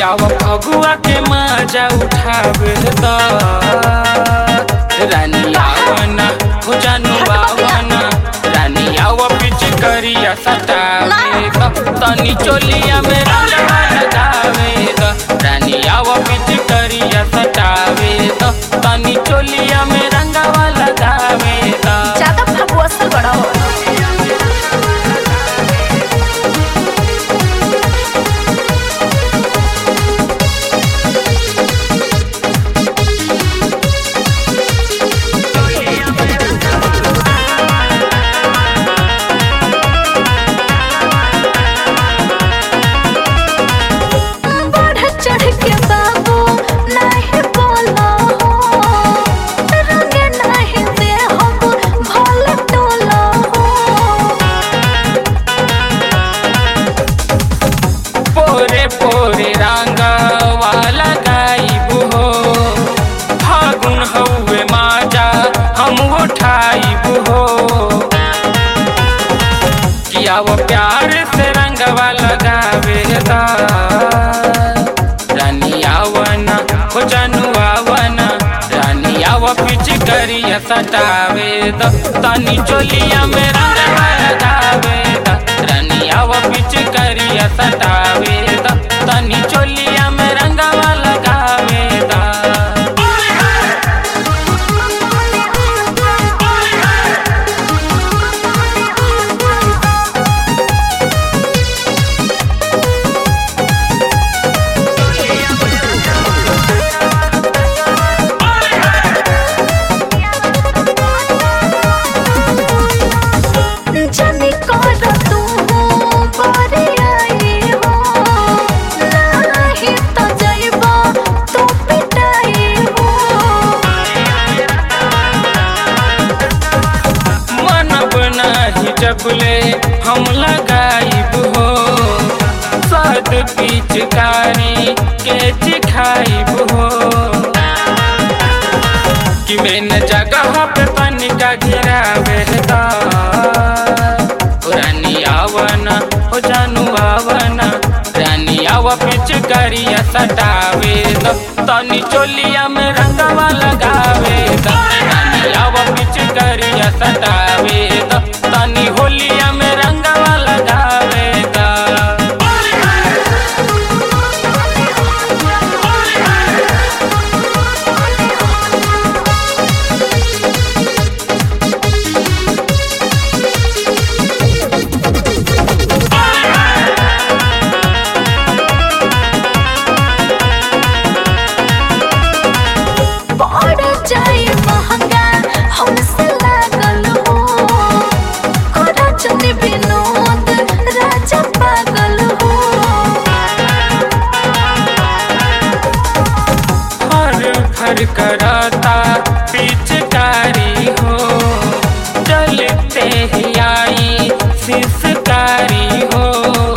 आव फगुआ के मजा उठावे द रानी आवना हो जानू आवना रानी आव पिच करिया सटावे द तनी चोलिया में रंगवा लगावे द रानी आव पिच करिया सटावे द तनी चोलिया में रंगवा लगावे द ज्यादा फगुआ से बड़ा हो बढ़ चढ़ के बाबू नहीं बोलो हो रंगे नहीं दे हम भल टोलो हो पोरे पोरे रंगवा लगाइबू हो फागुन हउए माजा हम उठाइबू हो किया वो प्यार से रंगवा लगावे दा रानी आवना हो जानू आवना रानी आवा पिच करिया सटावे द तनी चोलिया में रंगवा लगावे दा रानी आवा पिच करिया सटावे द तनी चोलिया में रंगवा लगावे दा जाने कर तू बारे आई हो नहीं तो जाइबा तू पिटाई हो मनब नाही जबले हम लगाइब हो सद पिचकारी के चिखाइब हो कि मेन जगह पे पानी का गिरावे दा ओ रानी आवना हो जानू आवना रानी आवा पिचकारिया सटावे द तनी चोलिया में रंगवा लगावे द रानी आवा पिचकारिया सटावे द तनी होलिया में रंगवा लगावे दा बढ़ जाए महंगा हमसे लागल हो कोरा चने विनोद राजा पागल हो हर फर करता पिचकारी हो चलते ही आई सिसकारी हो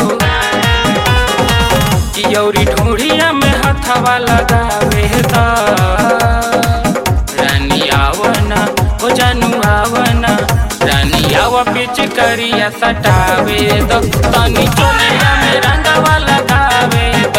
यौरी ढूढ़िया में हथवा लगावे दा रानी आवना हो जानू आवना रानी आवा पिचकारिया सटावे दो तनी चोलिया में रंगवा लगावे दो